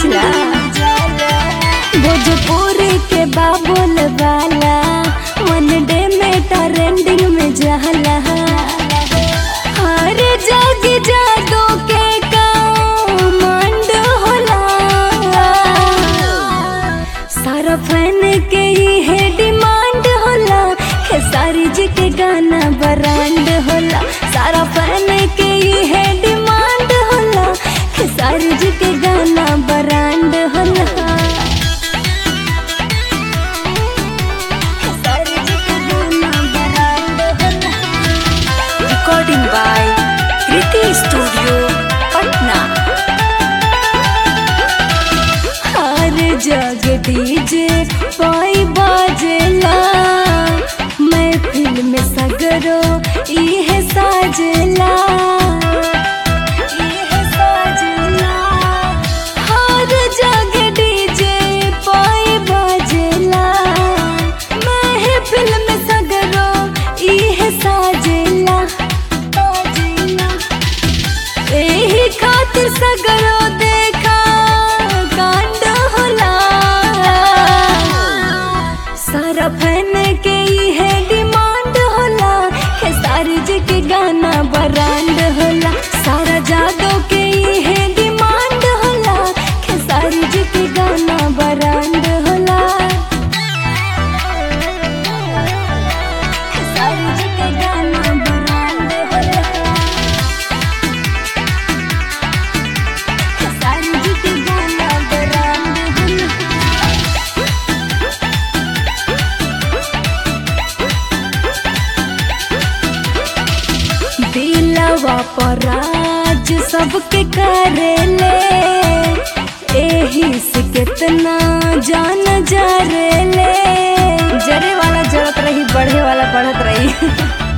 बुझला भोजपुरी के बाबुल वाला वन डे में ट्रेंडिंग में जहला हर जग जादू के कमांड होला सारा फैन के ही है डिमांड होला खेसारी जी के गाना ब्रांड होला सारा फैन के ही है डिमांड होला खेसारी जी के गाना ब्रांड होला खेसारी जी के गाना ब्रांड होला Recording by Kriti Studio, Patna. हर जग डीजे पाई बाजेला मैं फिल्म सगरो इहे साजेला इहे साजेला हर जग डीजे पाई बाजेला मैं फिल्म सगरो इहे साजेला साजेला एही खातिर सगरो देखा कांड होला सारा फैन के ही है डिमांड होला खेसारी जी के गाना ब्रांड होला सारा जादो के ही है डिमांड होला खेसारी जी के गाना ब्रांड होला खेसारी जी के गाना ब्रांड होला खेसारी जी के गाना ब्रांड होला दिलवा पर राज सबके करेले एही से कितना जान जरेले जरे वाला जरत रही बढ़े वाला बढ़त रही